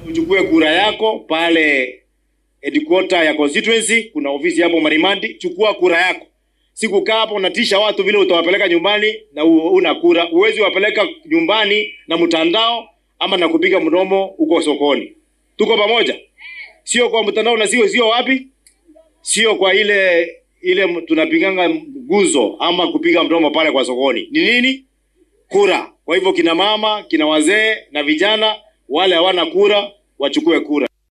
uchukue kura yako pale headquarter ya constituency. Kuna ofisi hapo Marimandi, chukua kura yako. Sikukaa hapo unatisha watu vile utawapeleka nyumbani na u- una kura. Uwezi wapeleka nyumbani na mtandao ama na kupiga mdomo huko sokoni. Tuko pamoja, sio kwa mtandao na sio sio wapi, sio kwa ile ile m- tunapiganga nguzo ama kupiga mdomo pale kwa sokoni. Ni nini? Kura. Kwa hivyo kina mama, kina wazee na vijana wale hawana kura wachukue kura.